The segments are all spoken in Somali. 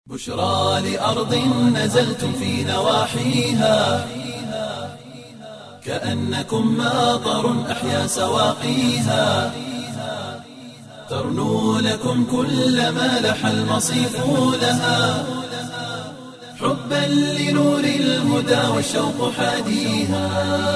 بشرى لأرض نزلتم في نواحيها كأنكم ماطر أحيا سواقيها ترنو لكم كل ما لح المصيف لها حبا لنور الهدى والشوق حاديها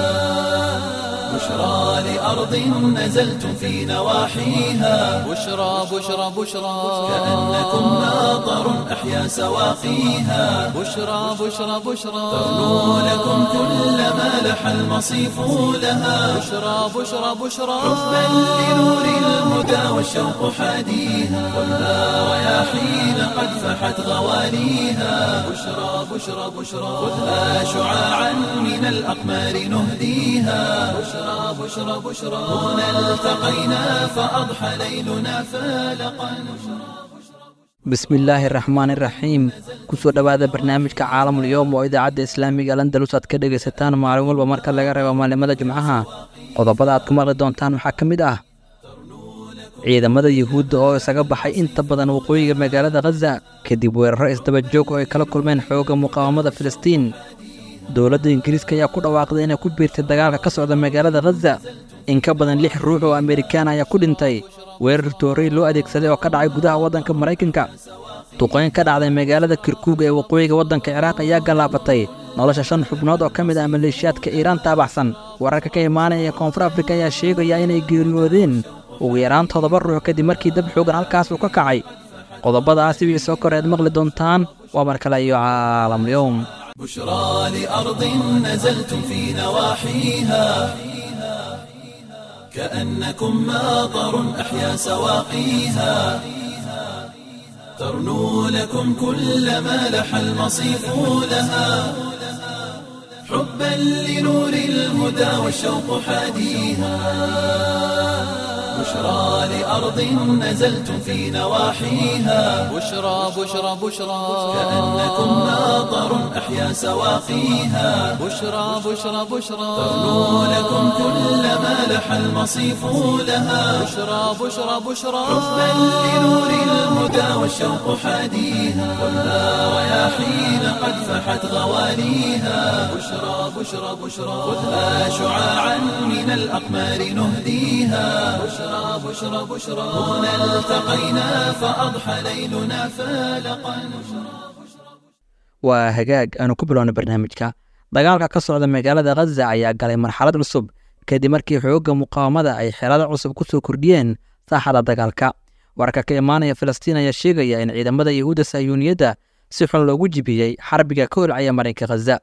بشرى لأرض نزلتم في نواحيها بشرى بشرى بشرى كأنكم ماطر أحيا سواقيها بشرى بشرى بشرى ترنو لكم كل ما لح المصيف لها بشرى بشرى بشرى حبا لنور الهدى والشوق حاديها خذها رياحين قد فحت غواليها بشرى بشرى بشرى خذها شعاعا من الأقمار نهديها بشرى بشرى بشرى هنا التقينا فأضحى ليلنا فالقا bismillaahi raxmaani raxiim kusoo dhowaada barnaamijka caalamul yowm oo idaacadda islaamiga landalus aad ka dhegaysataan maalin walba marka laga reebo maalimada jimcaha qodobada aad ku maqli doontaan waxaa ka mid ah ciidamada yuhuudda oo isaga baxay inta badan waqooyiga magaalada khaza kadib weeraro isdaba joog oo ay kala kulmeen xoogga muqaawamada filistiin dowladda ingiriiska ayaa ku dhawaaqday inay ku biirtay dagaalka ka socda magaalada khaza in ka badan lix ruux oo amerikaan ayaa ku dhintay weerar toorey loo adeegsaday oo ka dhacay gudaha waddanka maraykanka duqayn ka dhacday magaalada kirkuug ee waqooyiga waddanka ciraaq ayaa gallaafatay nolosha shan xubnood oo ka mid ah maleeshiyaadka iiraan taabaxsan wararka ka imaanaya ee koonfur afrika ayaa sheegaya inay geeriyoodeen ugu yaraan toddoba ruux kadib markii dab xoogan halkaas uu ka kacay qodobadaasi wixii soo koreed maqli doontaan waa mar kale iyo caalamyowm بشرى لأرض نزلتم في نواحيها كأنكم ماطر أحيا سواقيها ترنو لكم كل ما لح المصيف لها حبا لنور الهدى والشوق حاديها بشرى لأرض نزلتم في نواحيها بشرى بشرى بشرى كأنكم ماطر أحيا سواقيها بشرى بشرى بشرى ترنو لكم كل ما لح المصيف لها بشرى بشرى بشرى حبا لنور الهدى والشوق حاديها خذها رياحين قد فحت غواليها بشرى بشرى بشرى خذها شعاعا من الأقمار نهديها بشرى بشرى بشرى هنا التقينا فأضحى ليلنا فالقا waa hagaag aanu ku bilowna barnaamijka dagaalka ka socda magaalada khaza ayaa galay marxalad cusub kadib markii xoogga muqaawamada ay xeelado cusub ku soo kordhiyeen saaxada dagaalka wararka ka imaanaya filistiin ayaa sheegaya in ciidamada yahuudda sayuuniyadda si xun loogu jibiyey xarbiga ka holcaya marinka khaza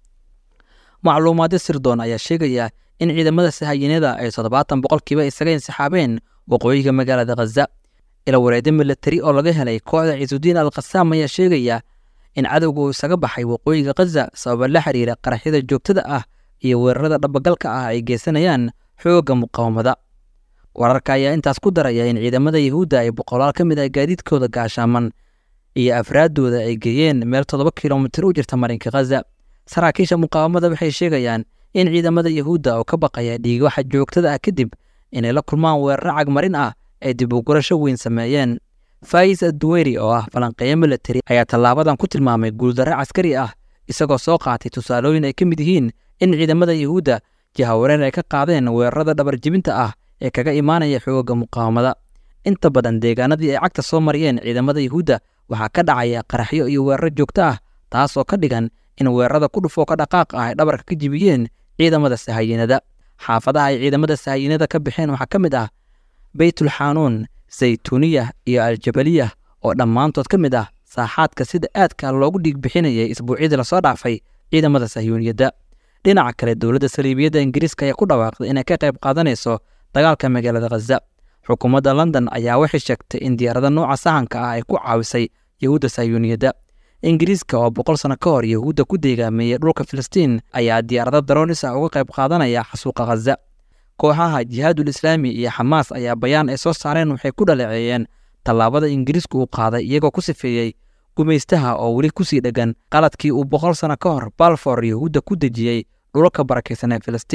macluumaadyo sirdoon ayaa sheegaya in ciidamada sahayiinada ay toddobaatan boqolkiiba isaga insixaabeen waqooyiga magaalada khaza ila wareedyo milatari oo laga helay kooxda ciisudiin al khasaam ayaa sheegaya in cadowga uu isaga baxay waqooyiga khaza sababa la xiriira qaraxyada joogtada ah iyo weerarada dhabagalka ah ay geysanayaan xoogga muqaawamada wararka ayaa intaas ku daraya in ciidamada yahuudda ay boqolaal ka mid ah gaadiidkooda gaashaaman iyo afraaddooda ay geeyeen meel toddoba kilomitir u jirta marinka khaza saraakiisha muqaawamada waxay sheegayaan in ciidamada yahuudda oo ka baqaya dhiigwaxa joogtada ah kadib inay la kulmaan weeraro cagmarin ah ay dib u gurasho weyn sameeyeen fais adduweyri oo ah falanqeeyo milatari ayaa tallaabadan ku tilmaamay guuldarro caskari ah isagoo soo qaatay tusaalooyin ay ka mid yihiin in ciidamada yahuudda jahawareer ay ka qaadeen weerarada dhabarjibinta ah ee kaga imaanaya xoogga muqaawamada inta badan deegaanadii ay cagta soo mariyeen ciidamada yahuudda waxaa ka dhacaya qaraxyo iyo weeraro joogto ah taas oo ka dhigan in weerarada ku dhufoo ka dhaqaaq ah ay dhabarka ka jibiyeen ciidamada sahayiinada xaafadaha ay ciidamada sahayiinada ka baxeen waxaa ka mid ah beytulxanuun zaytuuniyah iyo aljabaliyah oo dhammaantood ka mid ah saaxaadka sida aadka loogu dhiig bixinayay isbuucyadii lasoo dhaafay ciidamada sahyuuniyadda dhinaca kale dowladda saliibiyadda ingiriiska ayaa ku dhawaaqday inay ka qayb qaadanayso dagaalka magaalada khaza xukuumadda london ayaa waxay sheegtay in diyaarada nooca sahanka ah ay ku caawisay yahuudda sahyuuniyadda ingiriiska oo boqol sano ka hor yahuudda ku deegaameeyey dhulka filistiin ayaa diyaarado daroonis ah uga qayb qaadanaya xasuuqa khaza kooxaha jihaadul islaami iyo xamaas ayaa bayaan ay soo saareen waxay ku dhaleeceeyeen tallaabada ingiriisku uu qaaday iyagoo ku sifeeyey gumaystaha oo weli kusii dheggan qaladkii uu boqol sano ka hor balfor yahuudda ku dejiyey dhulalka barakaysan ee filistiin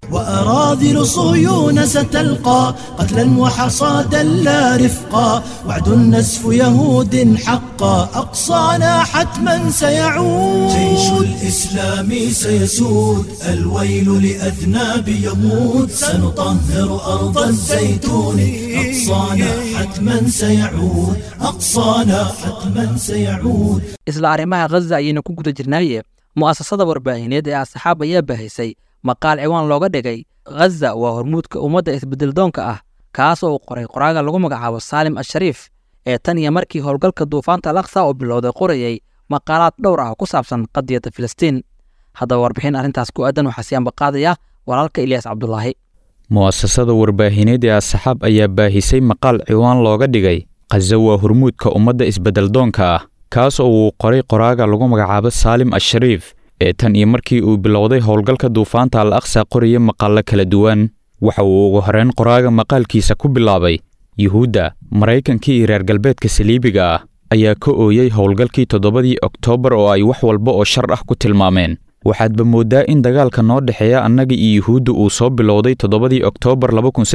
وأراذل صهيون ستلقى قتلا وحصادا لا رفقا وعد النزف يهود حقا أقصانا حتما سيعود جيش الإسلام سيسود الويل لأذناب يموت سنطهر أرض الزيتون أقصانا حتما سيعود أقصانا حتما سيعود isla arrimaha khaza ayaynu ku guda jirnaaye mu'asasada warbaahineed ee asxaab ayaa bahisay maqaal ciwaan looga dhigay khaza waa hormuudka ummadda isbeddeldoonka ah kaas oo uu qoray qoraaga lagu magacaabo saalim ashariif ee tan iyo markii howlgalka duufaanta alaqsa oo bilowday qorayey maqaalaad dhowr ah oo ku saabsan qadiyadda filistiin haddaba warbixin arrintaas ku aadan waxaa sii ambaqaadaya walaalka ilyaas cabdulaahi mu'asasada warbaahineed ee asxaab ayaa baahisay maqaal ciwaan looga dhigay khaza waa hormuudka ummadda isbeddeldoonka ah kaas oo uu qoray qoraaga lagu magacaabo saalim ashariif ee tan iyo markii uu bilowday howlgalka duufaanta al aqsa qoraya maqaallo kala duwan waxa uu ugu horrayn qoraaga maqaalkiisa ku bilaabay yuhuudda maraykanka iyo reer galbeedka saliibiga ah ayaa ka ooyey howlgalkii toddobadii oktoobar oo ay wax walba oo shar ah ku tilmaameen waxaadba mooddaa in dagaalka noo dhexeeya annaga iyo yuhuudda uu soo bilowday toddobadii oktoobar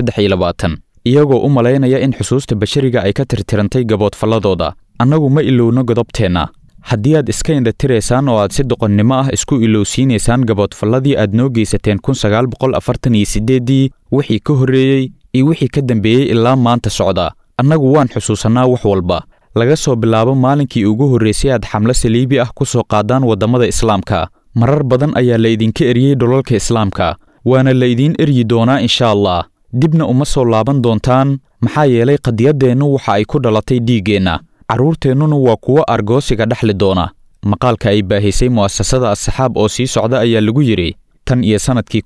iyagoo u malaynaya in xusuusta bashariga ay ka tirtirantay gaboodfalladooda annagu ma ilowno godobteenna haddii aad iska indhatiraysaan oo aad si doqonnimo ah isku ilowsiinaysaan gaboodfalladii aad noo geysateen dii wixii ka horreeyey iyo wixii ka dambeeyey ilaa maanta socda annagu waan xusuusannaa wax walba laga soo bilaabo maalinkii ugu horraysay aad xamlo saliibi ah ku soo qaadaan waddamada islaamka marar badan ayaa laydinka eryey dhulalka islaamka waana laydiin eryi doonaa insha allah dibna uma soo laaban doontaan maxaa yeelay qadiyaddeennu waxa ay ku dhalatay dhiiggeenna carruurteennuna waa kuwo argoosiga dhexli doona maqaalka ay baahisay mu'asasada asxaab oo sii socda ayaa lagu yidhi tan iyo sannadkii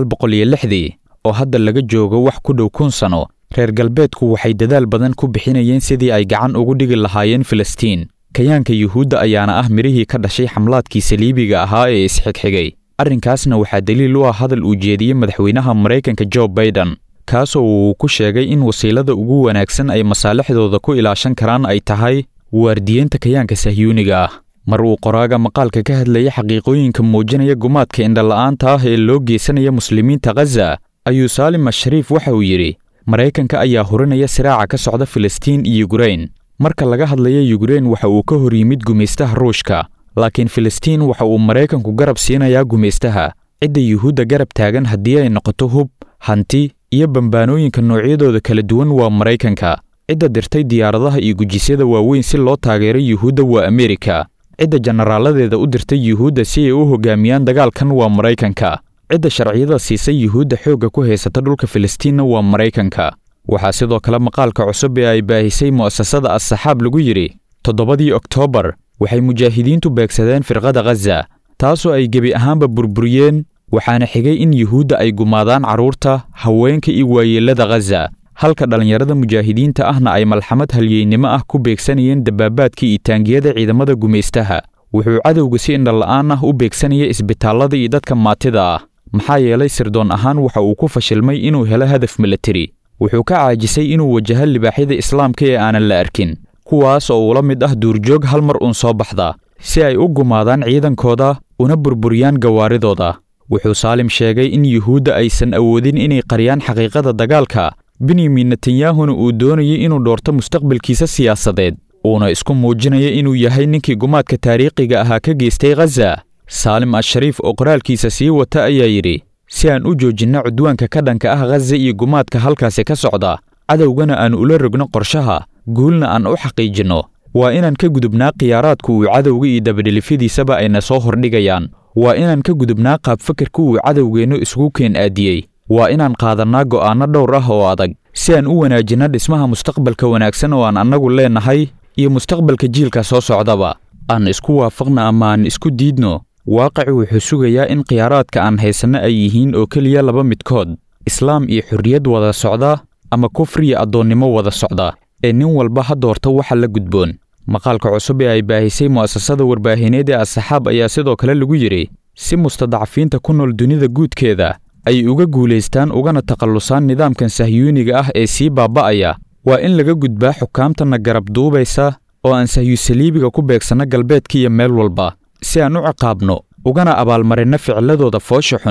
dii oo hadda laga joogo wax ku dhow kun sano reer galbeedku waxay dadaal badan ku bixinayeen sidii ay gacan ugu dhigi lahaayeen filistiin kayaanka yuhuudda ayaana ah midhihii ka dhashay xamlaadkii saliibiga ahaa ee isxigxigay arrinkaasna waxaa daliil u ah hadal uu jeediyey madaxweynaha maraykanka jo baiden kaasoo uu ku sheegay in wasiilada ugu wanaagsan ay masaalixdooda ku ilaashan karaan ay tahay waardiyeynta kayaanka sahyuuniga ah mar uu qoraaga maqaalka ka hadlaya xaqiiqooyinka muujinaya gumaadka indhala'aanta ah ee loo geysanaya muslimiinta khaza ayuu saalim ashariif waxa uu yidhi maraykanka ayaa hurinaya siraaca ka socda filistiin iyo yukrain marka laga hadlaya yukrain waxa uu ka hor yimid gumaystaha ruushka laakiin filistiin waxa uu maraykanku garab siinayaa gumaystaha cidda yuhuudda garab taagan haddii ay noqoto hub hanti iyo bambaanooyinka noocyadooda kala duwan waa maraykanka cidda dirtay diyaaradaha iyo gujisyada waaweyn si loo taageero yuhuudda waa ameerika cidda jenaraaladeeda u dirtay yuhuudda si ay u hogaamiyaan dagaalkan waa maraykanka cidda sharciyada siisay yuhuudda xoogga ku haysata dhulka filistiinna waa maraykanka waxaa sidoo kale maqaalka cusub ee ay baahisay mu'asasada assaxaab lagu yidhi toddobadii oktoobar waxay mujaahidiintu beegsadeen firqada khaza taasoo ay gebi ahaanba burburiyeen waxaana xigay in yuhuudda ay gumaadaan carruurta haweenka iyo waayeellada khaza halka dhallinyarada mujaahidiinta ahna ay malxamad halyeynimo ah ku beegsanayeen dabaabaadkii iyo taangiyada ciidamada gumaystaha wuxuu cadowga si indhala'aan ah u beegsanaya isbitaallada iyo dadka maatida ah maxaa yeelay sirdoon ahaan waxa uu ku fashilmay inuu helo hadaf milateri wuxuu ka caajisay inuu wajaho libaaxyada islaamka ee aanan la arkin kuwaas oo ula mid ah duurjoog hal mar uun soo baxda si ay u gumaadaan ciidankooda una burburiyaan gawaaridooda wuxuu saalim sheegay in yuhuudda aysan awoodin inay qariyaan xaqiiqada dagaalka benyamin netanyahuna uu doonayay inuu dhoorto mustaqbalkiisa siyaasadeed uuna isku muujinaya inuu yahay ninkii gumaadka taariikhiga ahaa ka geystay khaza saalim ashariif oo qoraalkiisa sii wata ayaa yidhi si aan u joojinno cudwaanka ka dhanka ah khaza iyo gumaadka halkaasi ka socda cadowgana aan ula rogno qorshaha guulna aan u xaqiijinno waa inaan ka gudubnaa khiyaaraadka uu cadowga iyo dabadhelifyadiisaba ayna soo hordhigayaan waa inaan ka gudubnaa qaabfakarka uu cadowgeennu isugu keen aadiyey waa inaan qaadannaa go'aanno dhowr ah oo adag si aan u wanaajinno dhismaha mustaqbalka wanaagsan oo aan annagu leennahay iyo mustaqbalka jiilka soo socdaba aan isku waafaqna ama aan isku diidno waaqicu wuxuu sugayaa in khiyaaraadka aan haysanno ay yihiin oo keliya laba midkood islaam iyo xorriyad wada socda ama kufri iyo addoonnimo wada socda ee nin walba ha doorta waxa la gudboon maqaalka cusub ee ay baahisay mu'asasada warbaahineed ee asxaab ayaa sidoo kale lagu yidhi si mustadcafiinta ku nool dunida guudkeeda ay uga guulaystaan ugana takhallusaan nidaamkan sahyuuniga ah ee sii baaba'aya waa in laga gudbaa xukaamtana garab duubaysa oo aan sahyusaliibiga ku beegsanno galbeedka iyo meel walba si aan u ciqaabno ugana abaalmarinno ficiladooda foosha xun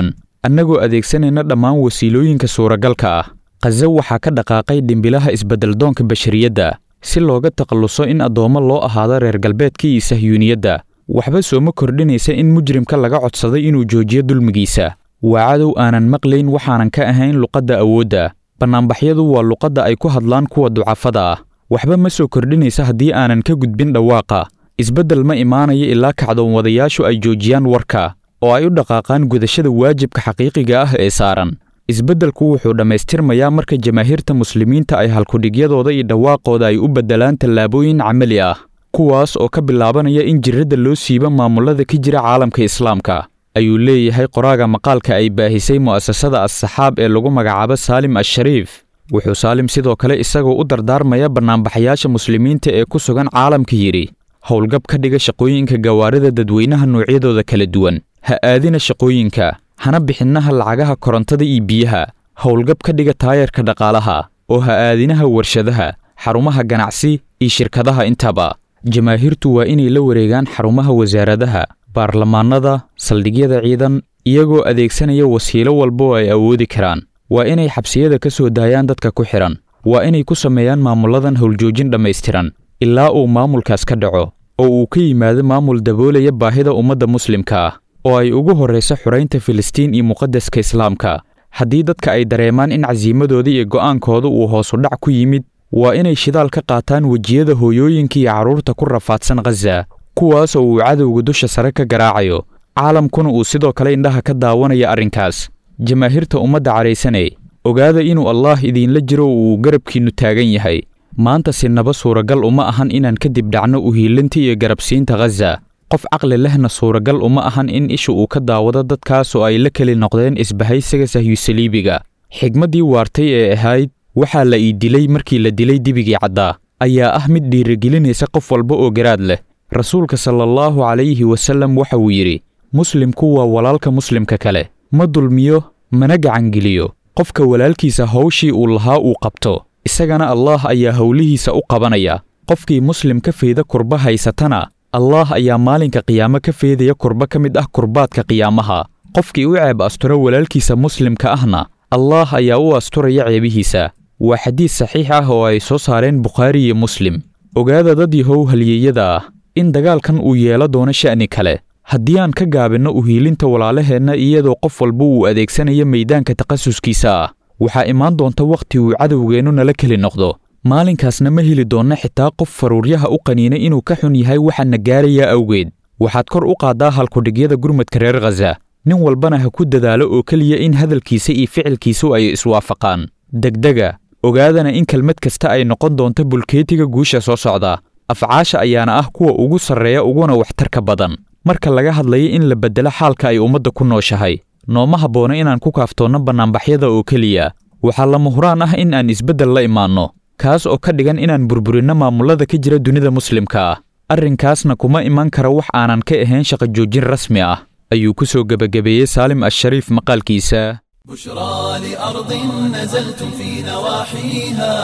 annagoo adeegsanayna dhammaan wasiilooyinka suuragalka ah khaza waxaa ka dhaqaaqay dhimbilaha isbeddeldoonka bashariyadda si looga takhalluso in addoommo loo ahaado reer galbeedka iyo sahyuuniyadda waxba sooma kordhinaysa in mujrimka laga codsaday inuu joojiyo dulmigiisa waa cadow aanan maqlayn waxaanan ka ahayn luqadda awoodda bannaanbaxyadu waa luqadda ay ku hadlaan kuwa ducafada ah waxba ma soo kordhinaysa haddii aanan ka gudbin dhawaaqa isbeddel ma imaanayo ilaa kacdoonwadayaashu ay joojiyaan warka oo ay u dhaqaaqaan gudashada waajibka xaqiiqiga ah ee saaran isbeddelku wuxuu dhammaystirmayaa marka jamaahiirta muslimiinta ay halkudhigyadooda iyo dhawaaqooda ay u beddelaan tallaabooyin camali ah kuwaas oo ka bilaabanaya in jiradda loo siibo maamullada ka jira caalamka islaamka ayuu leeyahay qoraaga maqaalka ay baahisay mu'asasada as-saxaab ee lagu magacaabo saalim ashariif wuxuu saalim sidoo kale isagoo u dardaarmaya bannaanbaxayaasha muslimiinta ee ku sugan caalamka yidhi howlgab ka dhiga shaqooyinka gawaarida dadweynaha noocyadooda kala duwan ha aadina shaqooyinka hana bixinnaha lacagaha korontada iyo biyaha howlgab ka dhiga taayarka dhaqaalaha oo ha aadinaha warshadaha xarumaha ganacsi iyo shirkadaha intaba jamaahiirtu waa inay la wareegaan xarumaha wasaaradaha baarlamaanada saldhigyada ciidan iyagoo adeegsanaya wasiilo walba oo ay awoodi karaan waa inay xabsiyada ka soo daayaan dadka ku xidhan waa inay ku sameeyaan maamulladan howljoojin dhammaystiran ilaa uu maamulkaas ka dhaco oo uu ka yimaado maamul daboolaya baahida ummadda muslimka ah oo ay ugu horrayso xuraynta filistiin iyo muqaddaska islaamka haddii dadka ay dareemaan in casiimadooda iyo go'aankooda uu hoosu dhac ku yimid waa inay shidaal ka qaataan wejiyada hooyooyinka iyo carruurta ku rafaadsan khaza kuwaas oo uu cadowga dusha sare ka garaacayo caalamkuna uu sidoo kale indhaha ka daawanayo arrinkaas jamaahiirta ummadda cadhaysanay ogaada inuu allaah idiinla jiro oo uu garabkiinnu taagan yahay maanta sinaba suuragal uma ahan inaan kadib dhacno uhiilinta iyo garabsiinta khaza qof caqli lehna suuragal uma ahan in isha uu ka daawado dadkaas oo ay la keli noqdeen isbahaysiga sahyusaliibiga xigmaddii waartay ee ahayd waxaa la ii dilay markii la dilay dibigii caddaa ayaa ah mid dhiirigelinaysa qof walba oo garaad leh rasuulka salaallahu calayhi wasallam waxa uu yidhi muslimku waa walaalka muslimka kale ma dulmiyo mana gacangeliyo qofka walaalkiisa hawshii uu lahaa uu qabto isagana allaah ayaa howlihiisa u qabanaya qofkii muslim ka feeda kurba haysatana allaah ayaa maalinka qiyaamo ka feedaya kurba ka mid ah kurbaadka qiyaamaha qofkii u ceeb astura walaalkiisa muslimka ahna allaah ayaa u asturaya ceebihiisa waa xadiis saxiix ah oo ay soo saareen bukhaari iyo muslim ogaada dad yahow halyeeyada ah in dagaalkan uu yeelo doono sha'ni kale haddii aan ka gaabinno uhiilinta walaalaheenna iyadoo qof walba uu adeegsanayo meeydaanka takhasuskiisa ah waxaa imaan doonta wakhti uu cadowgeennu nala keli noqdo maalinkaasna ma heli doonna xitaa qof faruuryaha u qaniina inuu ka xun yahay waxaana gaarayaa awgeed waxaad kor u qaaddaa halkudhigyada gurmadka reer khaza nin walbana ha ku dadaalo oo keliya in hadalkiisa iyo ficilkiisu ay iswaafaqaan degdega ogaadana in kelmad kasta ay noqon doonto bulkeetiga guusha soo socda afcaasha ayaana ah kuwa ugu sarreeya uguna waxtarka badan marka laga hadlayo in la beddelo xaalka ay ummadda ku nooshahay nooma habboona inaan ku kaaftoonno bannaanbaxyada oo keliya waxaa lama huraan ah in aan isbeddel la imaanno kaas oo ka dhigan inaan burburinno maamullada ka jira dunida muslimka ah arrinkaasna kuma iman kara wax aanan ka ahayn shaqo joojin rasmi ah ayuu ku soo gebagabeeyey saalim ashariif maqaalkiisa بشرى لأرض نزلتم في نواحيها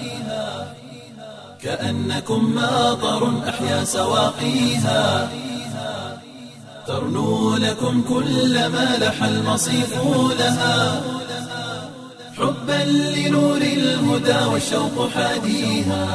كأنكم ماطر أحيا سواقيها ترنو لكم كل ما لح المصيف لها حبا لنور الهدى والشوق حاديها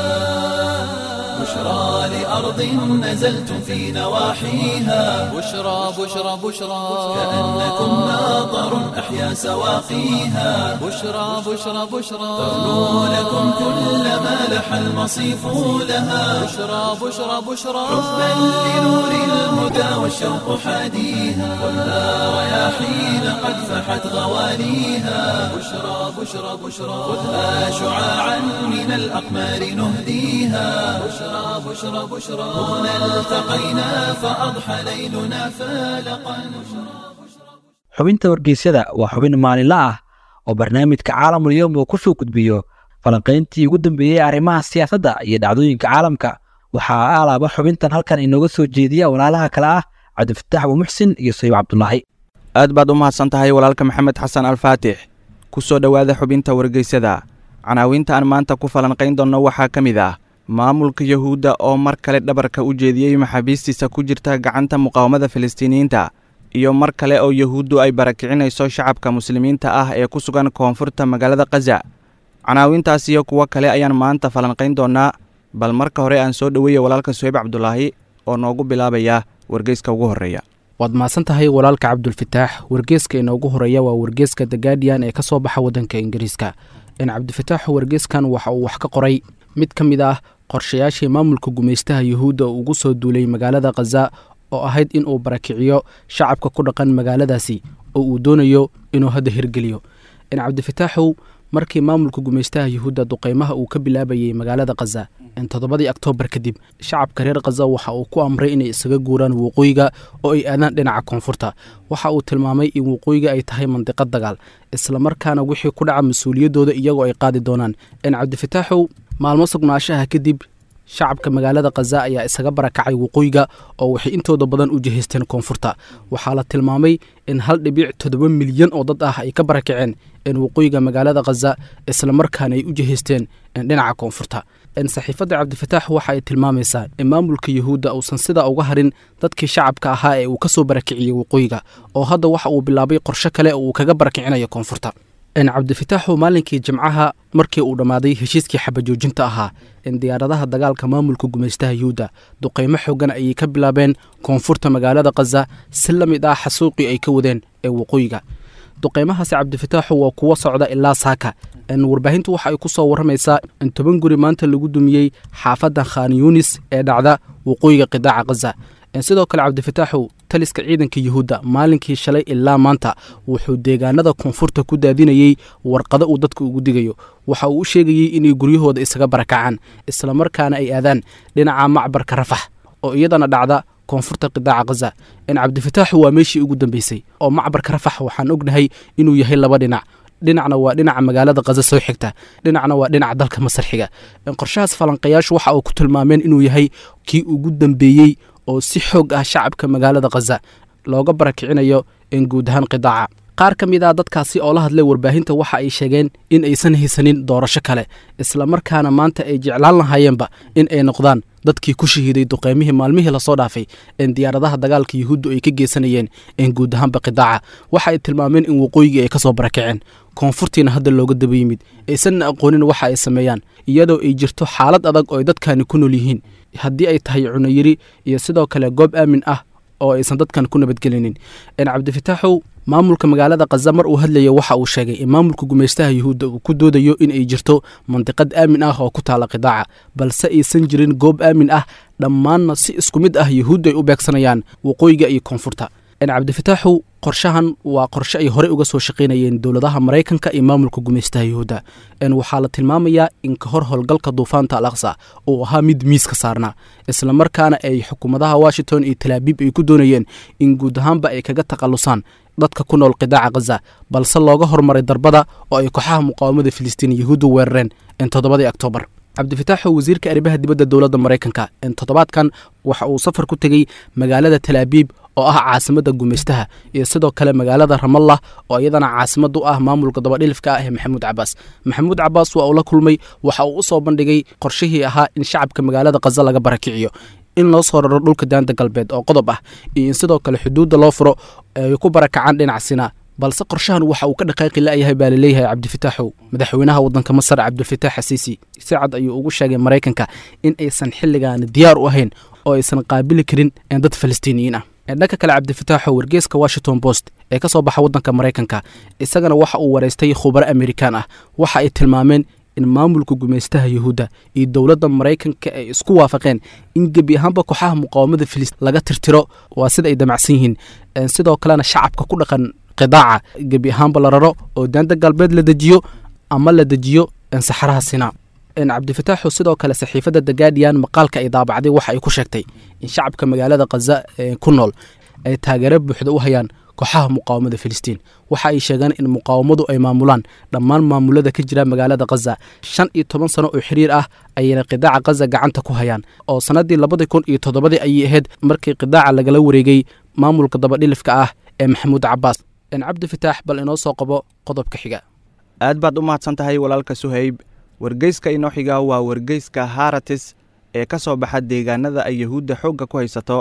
بشرى لأرض نزلتم في نواحيها بشرى بشرى بشرى كأنكم ماطر أحيا سواقيها بشرى بشرى بشرى ترنو لكم كل ما لح المصيف لها بشرى بشرى بشرى حبا لنور الهدى والشوق حاديها خذها رياحين قد فحت غواليها بشرى بشرى بشرى خذها شعاعا من الأقمار نهديها بشرى بشرى بشرى هنا التقينا فأضحى ليلنا فالقا xubinta wargeysyada waa xubin maalinle ah oo barnaamijka caalamul yowm uu ku soo gudbiyo falanqayntii ugu dambeeyey arrimaha siyaasadda iyo dhacdooyinka caalamka waxaa alaaba xubintan halkan inooga soo jeediya walaalaha kale ah cabdifataax abuumuxsin iyo sayib cabdulaahi aad baad u mahadsan tahay walaalka maxamed xasan alfaatix ku soo dhowaada xubinta wargeysada canaawinta aan maanta ku falanqayn doonno waxaa ka mid ah maamulka yuhuudda oo mar kale dhabarka u jeediyey maxaabiistiisa ku jirta gacanta muqaawamada filistiiniyiinta iyo mar kale oo yuhuuddu ay barakicinayso shacabka muslimiinta ah ee ku sugan koonfurta magaalada khaza canaawintaas iyo kuwo kale ayaan maanta falanqayn doonnaa bal marka hore aan soo dhoweeya walaalka suheyb cabdulaahi oo noogu bilaabaya wargeyska ugu horreeya waad mahadsan tahay walaalka cabdulfataax wargeeska inoogu horeeya waa wargeeska the guardian ee ka soo baxa waddanka ingiriiska in cabdifataax wargeeskan waxa uu wax ka qoray mid ka mid ah qorshayaashii maamulka gumaystaha yuhuudda ugu soo duulay magaalada khaza oo ahayd in uu barakiciyo shacabka ku dhaqan magaaladaasi oo uu doonayo inuu hadda hirgeliyo in cabdifataaxow markii maamulka gumaystaha yuhuudda duqeymaha uu ka bilaabayay magaalada khaza in toddobadii oktoobar kadib shacabka reer khaza waxa uu ku amray inay isaga guuraan waqooyiga oo ay aadaan dhinaca koonfurta waxa uu tilmaamay in waqooyiga ay tahay mandiqad dagaal islamarkaana wixii ku dhaca mas-uuliyaddooda iyagoo ay qaadi doonaan in cabdifataaxow maalmo sugnaashaha kadib shacabka magaalada khaza ayaa isaga barakacay waqooyiga oo waxay intooda badan u jihaysteen koonfurta waxaa la tilmaamay in hal dhibic toddoba milyan oo dad ah ay ka barakaceen in waqooyiga magaalada khaza islamarkaana ay u jihaysteen dhinaca koonfurta saxiifadda cabdifataax waxa ay tilmaamaysaa in maamulka yuhuudda uusan sidaa uga harin dadkii shacabka ahaa ee uu ka soo barakiciyey waqooyiga oo hadda waxa uu bilaabay qorshe kale oo uu kaga barakicinayo koonfurta cabdifataaxu maalinkii jimcaha markii uu dhammaaday heshiiskii xabajoojinta ahaa in diyaaradaha dagaalka maamulka gumaystaha yuhuudda duqeymo xoogan ayay ka bilaabeen koonfurta magaalada khaza si la mid ah xasuuqii ay ka wadeen ee waqooyiga duqeymahaasi cabdifataaxu waa kuwo socda ilaa saaka warbaahintu waxa ay ku soo warramaysaa in toban guri maanta lagu dumiyey xaafadda khan yunis ee dhacda waqooyiga qidaaca khaza sidoo kale cabdifataaxu taliska ciidanka yuhuudda maalinkii shalay ilaa maanta wuxuu deegaanada koonfurta ku daadinayey warqado uu dadka ugu digayo waxa uu u sheegayey inay guryahooda isaga barakacaan islamarkaana ay aadaan dhinaca macbarka rafax oo iyadana dhacda koonfurta qidaaca khaza in cabdifataaxu waa meeshii ugu dambeysay oo macbarka rafax waxaan ognahay inuu yahay laba dhinac dhinacna waa dhinaca magaalada khaza soo xigta dhinacna waa dhinaca dalka masar xiga qorshahaas falanqayaashu waxa uu ku tilmaameen inuu yahay kii ugu dambeeyey oo si xoog ah shacabka magaalada khaza looga barakicinayo in guud ahaan qidaaca qaar ka mid ah dadkaasi oo la hadlay warbaahinta waxa ay sheegeen in aysan haysanin doorasho kale islamarkaana maanta ay jeclaan lahaayeenba in ay noqdaan dadkii ku shahiiday duqeymihii maalmihii lasoo dhaafay in diyaaradaha dagaalka yuhuuddu ay ka geysanayeen in guud ahaanba qidaaca waxa ay tilmaameen in waqooyigii ay ka soo barakaceen koonfurtiina hadda looga daba yimid aysanna aqoonin waxa ay sameeyaan iyadoo ay jirto xaalad adag oo ay dadkani ku nool yihiin haddii ay tahay cunayiri iyo sidoo kale goob aamin ah oo aysan dadkan ku nabadgelinin cabdifataaxow maamulka magaalada khaza mar uu hadlaya waxa uu sheegay in maamulka gumaystaha yuhuudda uu ku doodayo in ay jirto mandiqad aamin ah oo ku taala qidaaca balse aysan jirin goob aamin ah dhammaanna si isku mid ah yuhuuddu ay u beegsanayaan waqooyiga iyo koonfurta cabdifataaxow qorshahan waa qorshe ay horey uga soo shaqaynayeen dowladaha maraykanka iyo maamulka gumaystaha yuhuudda waxaa la tilmaamayaa in ka hor howlgalka duufaanta al aqsa uu ahaa mid miiska saarnaa islamarkaana ay xukuumadaha washington iyo talaabiib ay ku doonayeen in guud ahaanba ay kaga takhallusaan dadka ku nool qidaaca khaza balse looga hormaray darbada oo ay kooxaha muqaawamada filistiin yuhuuddu weerareen in toddobadii oktoobar cabdifataaxo wasiirka arrimaha dibadda dowladda maraykanka in toddobaadkan waxa uu safar ku tegey magaalada talaabiib oo ah caasimadda gumaystaha iyo sidoo kale magaalada ramallah oo iyadana caasimad u ah maamulka dabadhilifka ah ee maxamuud cabaas maxamuud cabaas waa uu la kulmay waxa uu u soo bandhigay qorshihii ahaa in shacabka magaalada khaza laga barakiciyo in loo soo raro dhulka daanta galbeed oo qodob ah iyo in sidoo kale xuduudda loo furo ay ku barakacaan dhinac sinaa balse qorshahan waxa uu ka dhaqaaqi la'yahay baa laleeyahay cabdifataaxow madaxweynaha waddanka masar cabdilfataax xasiisi si cad ayuu ugu sheegay maraykanka in aysan xilligaani diyaar u ahayn oo aysan qaabili karin dad falastiiniyiin ah dhanka kale cabdifataaxo wargeeska washington post ee ka soo baxa waddanka maraykanka isagana waxa uu wareystay khubaro amerikaan ah waxa ay tilmaameen in maamulka gumaystaha yuhuudda iyo dowladda maraykanka ay isku waafaqeen in gebi ahaanba kooxaha muqaawamada filis laga tirtiro waa sida ay damacsan yihiin sidoo kalena shacabka ku dhaqan qidaaca gebi ahaanba la raro oo daanta galbeed la dejiyo ama la dejiyo saxaraha sinaa cabdifataaxu sidoo kale saxiifadda the guardian maqaalka ay daabacday waxa ay ku sheegtay in shacabka magaalada khaza ee ku nool ay taageero buuxda u hayaan kooxaha muqaawamada filistiin waxa ay sheegeen in muqaawamadu ay maamulaan dhammaan maamulada ka jira magaalada khaza shan iyo toban sano oo xiriir ah ayayna qidaaca khaza gacanta ku hayaan oo sannaddii labadii kun iyo toddobadii ayay ahayd markii qidaaca lagala wareegay maamulka dabadhilifka ah ee maxamuud cabaas cabdi fataax bal inoo soo qabo qodobka xiga aad baad u mahadsan tahay walaalka suhayb wargeyska inoo xiga waa wargeyska haratis ee ka soo baxa deegaanada ay yuhuudda xoogga ku haysato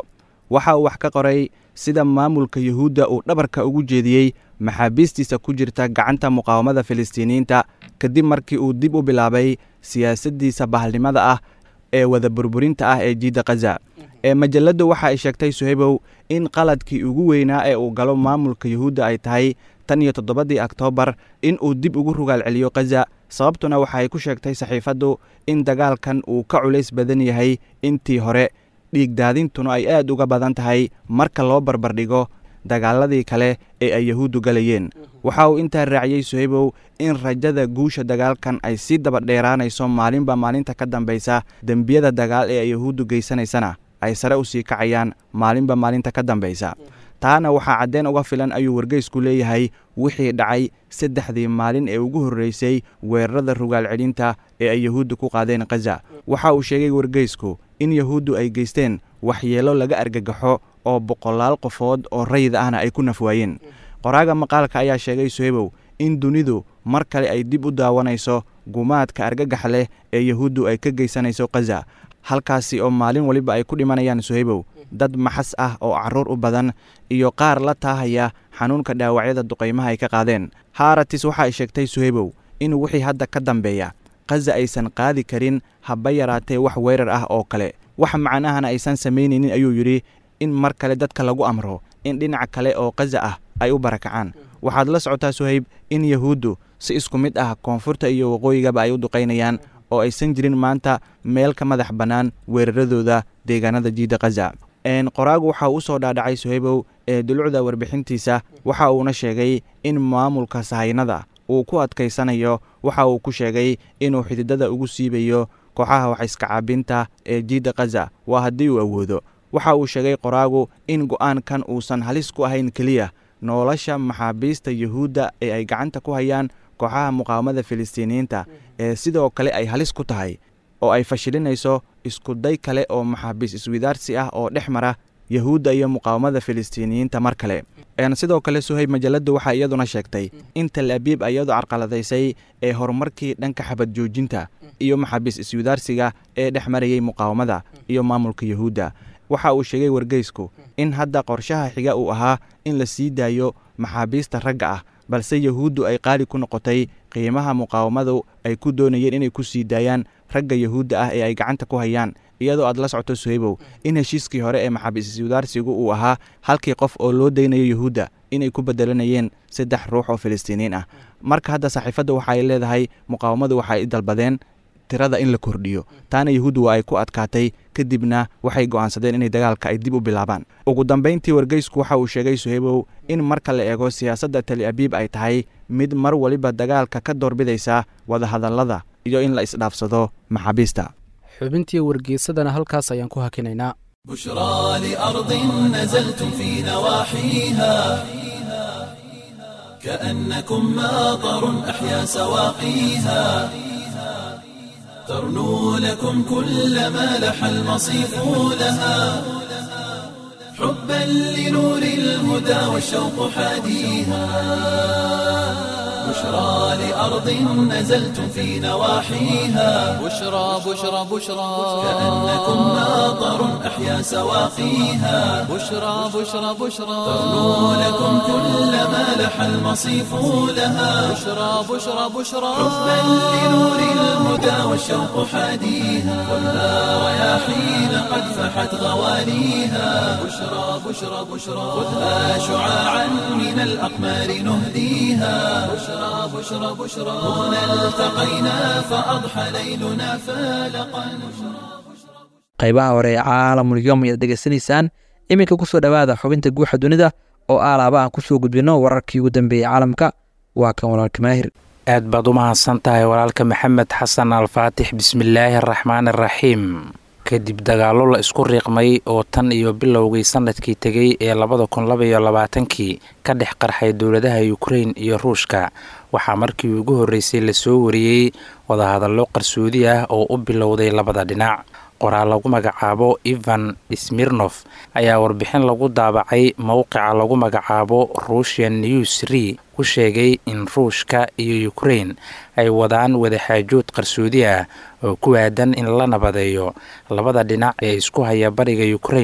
waxa uu wax ka qoray sida maamulka yuhuudda uu dhabarka ugu jeediyey maxaabiistiisa ku jirta gacanta muqaawamada filistiiniyiinta kadib markii uu dib u bilaabay siyaasaddiisa bahalnimada ah ee wada burburinta ah ee jiidda khaza ee majalladdu waxa ay sheegtay suhaybow in qaladkii ugu weynaa ee uu galo maamulka yuhuudda ay tahay tan iyo toddobadii oktoobar in uu dib ugu rugaal celiyo khaza sababtuna waxa ay ku sheegtay saxiifaddu in dagaalkan uu ka culays badan yahay intii hore dhiigdaadintuna ay aad uga badan tahay marka loo barbardhigo dagaaladii kale ee ay yahuuddu galayeen waxa uu intaa raaciyey suhaybow in rajada guusha dagaalkan ay sii daba dheeraanayso maalinba maalinta ka dambaysa dembiyada dagaal ee ay yahuuddu geysanaysana ay sare u sii kacayaan maalinba maalinta ka dambaysa taana waxaa caddeen uga filan ayuu wargeysku leeyahay wixii dhacay saddexdii maalin ee ugu horreysay weerarada rugaal celinta ee ay yahuuddu ku qaadeen khaza waxa uu sheegay wargeysku in yahuuddu ay geysteen waxyeelo laga argagaxo oo boqolaal qofood oo rayid ahna ay ku nafwaayeen qoraaga maqaalka ayaa sheegay suhaybow in dunidu mar kale ay dib u daawanayso gumaadka argagax leh ee yahuuddu ay ka geysanayso khaza halkaasi oo maalin waliba ay ku dhimanayaan suhaybow dad maxas ah oo carruur u badan iyo qaar la taahaya xanuunka dhaawacyada duqaymaha ay ka qaadeen haaratis waxa ay sheegtay suhaybow in wixii hadda ka dambeeya khaza aysan qaadi karin haba yaraatee wax weerar ah oo kale wax macnahana aysan samaynaynin ayuu yidhi in mar kale dadka lagu amro in dhinac kale oo khaza ah ay u barakacaan waxaad la socotaa suhayb in yahuuddu si isku mid ah koonfurta iyo waqooyigaba ay u duqaynayaan oo aysan jirin maanta meel ka madax bannaan weeraradooda deegaanada jiidda khaza qoraagu waxa uu usoo dhaadhacay suhaybow ee dulucda warbixintiisa waxa uuna sheegay in maamulka sahaynada uu ku adkaysanayo waxa uu ku sheegay inuu xididada ugu siibayo kooxaha waxaiska caabinta ee jiidda khaza waa haddii uu awoodo waxa uu sheegay qoraagu in go'aankan uusan halis ku ahayn keliya nolosha maxaabiista yuhuudda ee ay gacanta ku hayaan kooxaha muqaawamada filistiiniyiinta ee sidoo kale ay halis ku tahay oo ay fashilinayso iskuday kale oo maxaabiis iswidaarsi ah oo dhex mara yahuudda iyo muqaawamada filistiiniyiinta mar kale sidoo kale suhayb majalladdu waxaa iyaduna sheegtay in tal abiib iyadu carqaladaysay ee horumarkii dhanka xabad joojinta iyo maxaabiis iswidaarsiga ee dhex marayay muqaawamada iyo maamulka yahuudda waxa uu sheegay wargeysku in hadda qorshaha xiga uu ahaa in la sii daayo maxaabiista ragga ah balse yahuuddu ay qaali ku noqotay qiimaha muqaawamadu ay ku doonayeen inay ku sii daayaan ragga yahuudda ah ee ay gacanta ku hayaan iyadoo aad la socoto suhaybow in heshiiskii hore ee maxaabiis iswidaarsigu uu ahaa halkii qof oo loo daynayo yahuudda inay ku bedelanayeen saddex ruux oo filistiiniin ah marka hadda saxiifadda waxa ay leedahay muqaawamadu waxa ay dalbadeen tirada in la kordhiyo taana yahuuddu waa ay ku adkaatay kadibna waxay go'aansadeen inay dagaalka ay dib u bilaabaan ugu dambayntii wargeysku waxa uu sheegay suhaybow in marka la eego siyaasadda tali abiib ay tahay mid mar waliba dagaalka ka doorbidaysa wadahadallada iyo in la isdhaafsado maxaabiista xubintii wargeysadana halkaas ayaan ku hakinaynaa بشرى لأرض نزلتم في نواحيها كأنكم ماطر أحيا سواقيها ترنو لكم كل ما لح المصيف لها حبا لنور الهدى والشوق حاديها بشرى لأرض نزلتم في نواحيها بشرى بشرى بشرى كأنكم ماطر أحيا سواقيها بشرى بشرى بشرى ترنو لكم كل ما لح المصيف لها بشرى بشرى بشرى حبا لنور الهدى والشوق حاديها خذها رياحين قد فحت غوانيها بشرى بشرى بشرى خذها شعاعا من الأقمار نهديها بشرى بشرى بشرى هنا التقينا فأضحى ليلنا فالقا qaybaha hore ee caalamul yom ayaad dhegeysanaysaan iminka kusoo dhowaada xubinta guuxa dunida oo aalaaba aan kusoo gudbino wararkii ugu dambeeyey caalamka waa kan walaalka maahir aad baad u mahadsan tahay walaalka maxamed xasan alfaatix bismillaahi araxmaan araxiim kadib dagaallo la isku riiqmay oo tan iyo bilowgii sanadkii tegey ee labada kun labaiyo labaatankii ka dhex qarxay dowladaha ukrein iyo ruushka waxaa markii ugu horreysay lasoo wariyey wadahadallo qarsoodi ah oo u bilowday labada dhinac qoraal lagu magacaabo ivan smirnof ayaa warbixin lagu daabacay mowqica lagu magacaabo russian news re ku sheegay in ruushka iyo ukrein ay wadaan wadaxaajood qarsoodi ah oo ku aadan in la nabadeeyo labada dhinac ee isku haya bariga ukrein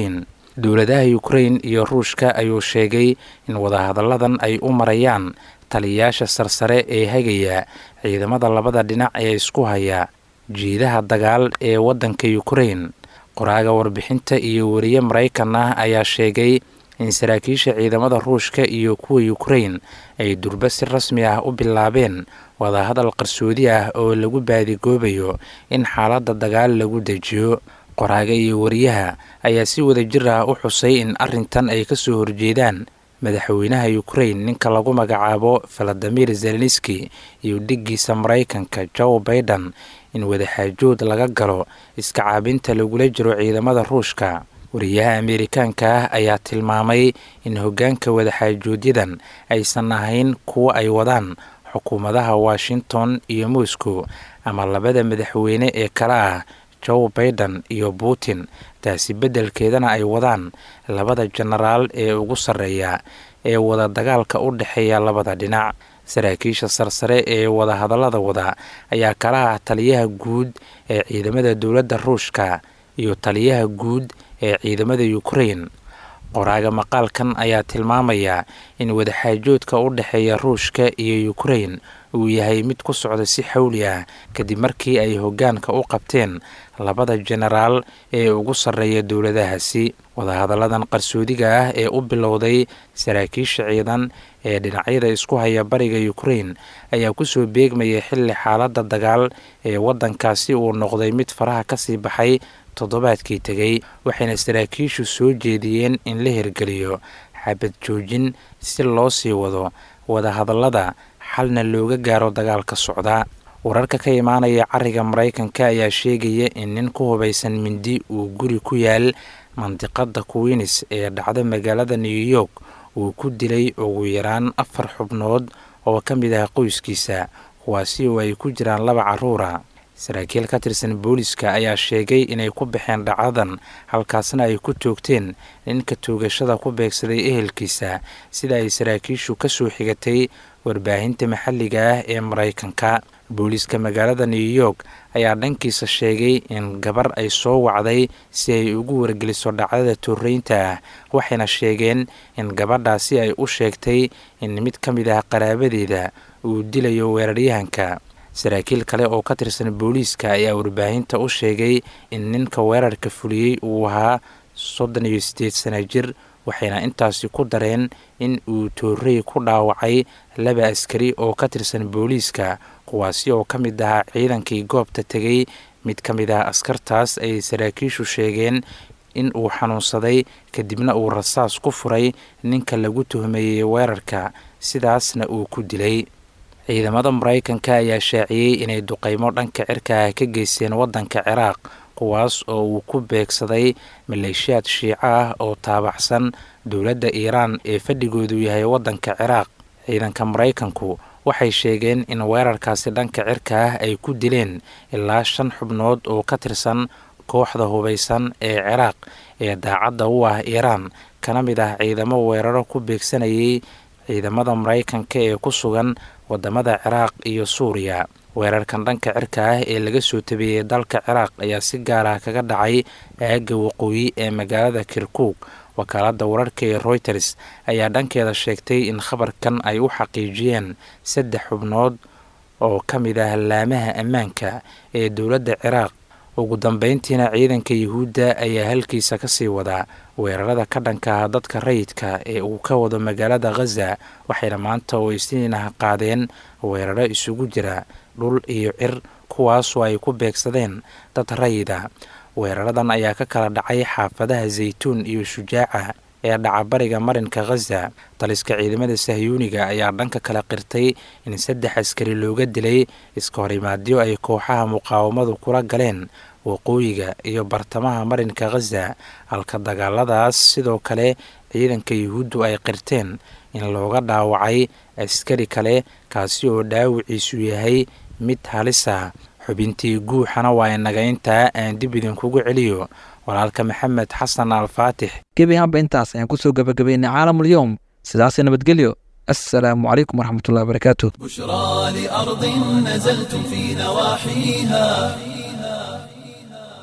dowladaha ukrain iyo ruushka ayuu sheegay in wadahadalladan ay u marayaan taliyayaasha sarsare ee hagaya ciidamada labada dhinac ee isku haya jiidaha dagaal ee waddanka ukrain qoraaga warbixinta iyo wariye maraykan ah ayaa sheegay in saraakiisha ciidamada ruushka iyo kuwa ukrain ay durba si rasmi ah u bilaabeen wadahadal qarsoodi ah oo lagu baadigoobayo in xaaladda dagaal lagu dejiyo qoraaga iyo wariyaha ayaa si wada jir ah u xusay in arrintan ay ka soo horjeedaan madaxweynaha ukrain ninka lagu magacaabo valadimir zelenski iyo dhiggiisa maraykanka joe baiden in wadaxaajood laga galo iska caabinta lagula jiro ciidamada ruushka wariyaha ameerikaanka ah ayaa tilmaamay in hoggaanka wadaxaajooodyadan aysan ahayn kuwo ay wadaan xukuumadaha washington iyo moscow ama labada madaxweyne ee kale ah joe baiden iyo putin taasi beddelkeedana ay wadaan labada jenaraal ee ugu sarreeya ee wada dagaalka u dhexeeya labada dhinac saraakiisha sarsare ee wadahadallada wada ayaa kala ah taliyaha guud ee ciidamada dowladda ruushka iyo taliyaha guud ee ciidamada ukrain qoraaga maqaalkan ayaa tilmaamaya in wadaxaajoodka u dhexeeya ruushka iyo ukrain uu yahay mid ku socda si xawli ah kadib markii ay hoggaanka u qabteen labada jenaraal ee ugu sarreeya dowladahaasi wadahadalladan qarsoodiga ah ee u bilowday saraakiisha ciidan ee dhinacyada isku haya bariga ukrain ayaa kusoo beegmayay xilli xaaladda dagaal ee waddankaasi uu noqday mid faraha kasii baxay toddobaadkii tegey waxayna saraakiishu soo jeediyeen in la hirgeliyo xabad joojin si loo sii wado wadahadallada xalna looga gaaro dagaalka socda wararka ka imaanaya cariga maraykanka ayaa sheegaya in nin ku hubaysan mindi uu guri ku yaal mandiqada queens ee dhacda magaalada new york uu ku dilay ugu yaraan afar xubnood oo ka mid ah qoyskiisa kuwaasi oo ay ku jiraan laba caruura saraakiil ka tirsan booliska ayaa sheegay inay ku baxeen dhacdadan halkaasna ay ku toogteen ninka toogashada ku beegsaday ehelkiisa sida ay saraakiishu ka soo xigatay warbaahinta maxalliga ah ee maraykanka booliiska magaalada new york ayaa dhankiisa sheegay in gabar ay soo wacday si ay ugu wargeliso dhacdada torreynta ah waxayna sheegeen in gabadhaasi ay u sheegtay in mid ka mid ah qaraabadeeda uu dilayo weeraryahanka saraakiil kale oo ka tirsan booliiska ayaa warbaahinta u sheegay in ninka weerarka fuliyey uu ahaa soddon iyo siddeed sana jir waxayna intaasi ku dareen in uu toorey ku dhaawacay laba askari oo ka tirsan booliiska kuwaasi oo ka mid ahaa ciidankii goobta tegey mid ka mid ah askartaas ay saraakiishu sheegeen in uu xanuunsaday kadibna uu rasaas ku furay ninka lagu tuhmeeyey weerarka sidaasna uu ku dilay ciidamada maraykanka ayaa shaaciyey inay duqeymo dhanka cirka ah ka geysteen waddanka ciraaq kuwaas oo uu ku beegsaday maleeshiyaad shiico ah oo taabaxsan dowladda iiraan ee fadhigoodu yahay waddanka ciraaq ciidanka maraykanku waxay sheegeen in weerarkaasi dhanka cirka ah ay ku dileen ilaa shan xubnood oo ka tirsan kooxda hubaysan ee ciraaq ee daacadda u ah iiraan kana mid ah ciidamo weeraro ku beegsanayay ciidamada maraykanka ee ku sugan wadamada ciraaq iyo suuriya weerarkan dhanka cirka ah ee laga soo tabeeyey dalka ciraaq ayaa si gaar ah kaga dhacay aagga waqooyi ee magaalada kirkuug wakaaladda wararka ee royters ayaa dhankeeda sheegtay in khabarkan ay u xaqiijiyeen saddex xubnood oo ka mid ah laamaha ammaanka ee dowladda ciraaq ugu dambeyntiina ciidanka yuhuudda ayaa halkiisa kasii wadaa weerarada ka dhanka ah dadka rayidka ee uu ka wado magaalada khaza waxayna maanta oo isniinaha qaadeen weeraro isugu jira dhul iyo cir kuwaasoo ay ku beegsadeen dad rayida weeraradan ayaa ka kala dhacay xaafadaha zaytuun iyo shujaaca ee dhacabariga marinka khaza taliska ciidamada sahyuuniga ayaa dhanka kala qirtay in saddex askari looga dilay iska horimaadyo ay kooxaha muqaawamadu kula galeen waqooyiga iyo bartamaha marinka khaza halka dagaaladaas sidoo kale ciidanka yuhuuddu ay qirteen in looga dhaawacay askari kale kaasi oo dhaawiciisu yahay mid halisa xubintii guuxana waa inaga intaa aan dib idinkugu celiyo walaalka maxamed xasan alfaatix gebi ahaanba intaas ayaan kusoo gabagabaynay caalamulyoom sidaasi nabadgelyo assalaamu calaykum waraxmatullahi wabarakaatu بشرى لأرض نزلتم في نواحيها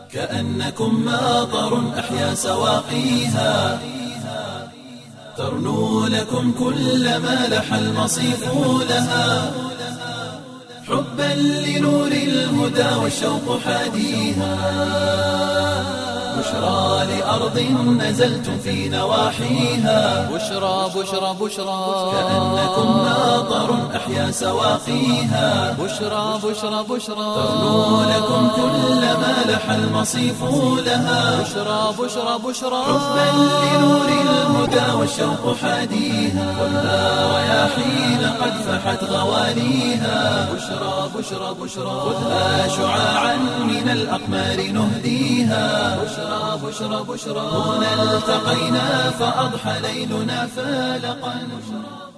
كأنكم ماطر أحيا سواقيها ترنو لكم كل ما لح المصيف لها حبا لنور الهدى والشوق حاديها بشرى لأرض نزلتم في نواحيها بشرى بشرى بشرى كأنكم ماطر أحيا سواقيها بشرى بشرى بشرى ترنو لكم كل ما لح المصيف لها بشرى بشرى بشرى حبا لنور الهدى والشوق حاديها والنار رياحين قد فحت غواليها بشرى بشرى بشرى خذها شعاعا من الأقمار نهديها بشرى بشرى بشرى هنا التقينا فأضحى ليلنا فالقا